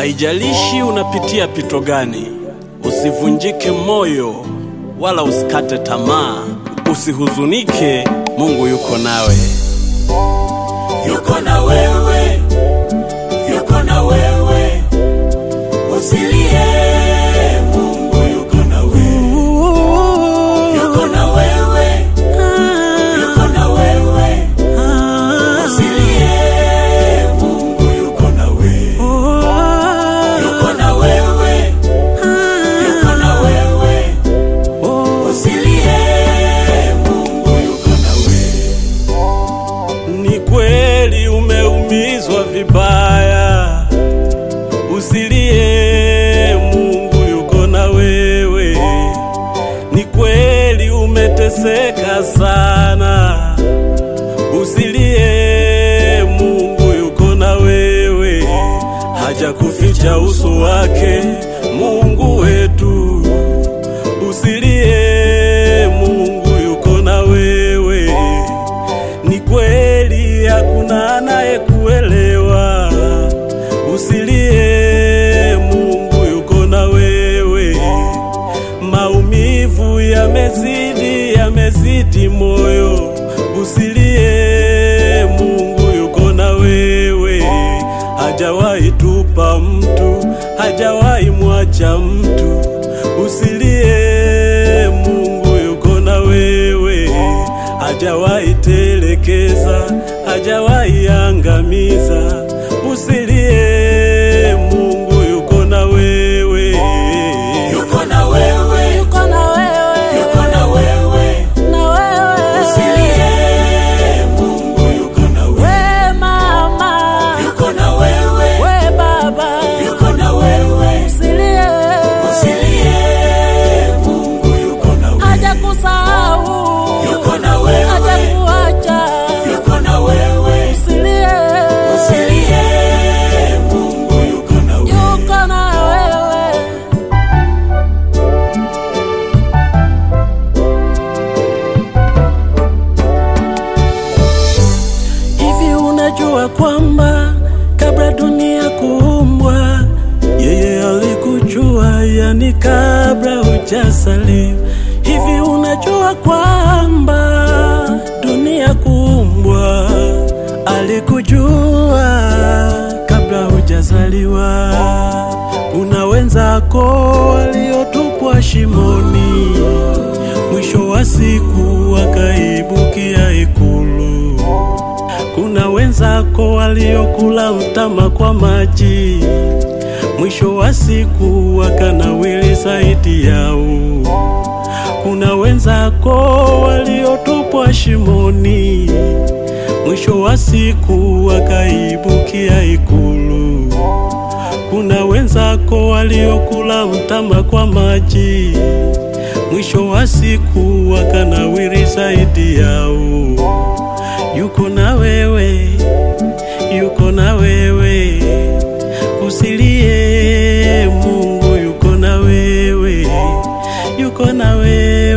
Haijalishi unapitia pito gani, usivunjike moyo wala usikate tamaa, usihuzunike, Mungu yuko nawe. yuko na wewe, yuko na wewe, usilie, Mungu yuko na wewe, yuko na wewe, yuko na wewe, usilie, Mungu yuko na wewe, yuko na wewe, yuko na wewe, usilie, Mungu yuko na wewe. Ni kweli umeumizwa vibaya, usilie, Mungu yuko na wewe. Ni kweli umeteseka sana, usilie, Mungu yuko na wewe. Hajakuficha uso wake, Mungu wetu. Usilie, Mungu yuko na wewe. Ni kweli hakuna anayekuelewa. Usilie, Mungu yuko na wewe. Maumivu yamezidi, yamezidi moyo. Usilie, Mungu yuko na wewe. Hajawahi tupa mtu, hajawahi mwacha mtu. Usilie, Mungu yuko na wewe. Hajawahi telekeza, hajawahi angamiza. Usilie, Mungu yuko na wewe. Yuko na wewe, yuko na wewe, yuko na wewe, na wewe, usilie, Mungu yuko na wewe, we mama, yuko na wewe, we baba, yuko na wewe, usilie, usilie, Mungu yuko na wewe, hajakusahau, yuko na wewe, hajakuacha, yuko na wewe, usilie, usilie, Mungu yuko na wewe. yuko na wewe. Hivi unajua kwamba kabla dunia kuumbwa yeye alikujua, yani kabla hujazaliwa. Hivi unajua kwamba dunia kuumbwa alikujua kabla hujazaliwa. Kuna wenzako waliotupwa shimoni, mwisho wa siku wakaibukia ikulu. Kuna wenzako waliokula mtama kwa maji, mwisho wa siku wakanawili zaidi yao. Kuna wenzako waliotupwa shimoni, mwisho wa siku wakaibukia ikulu. Kuna wenzako waliokula mtama kwa maji, mwisho wa siku wakanawiri zaidi yao yuko na wewe, yuko na wewe, usilie, Mungu yuko na wewe, yuko na wewe.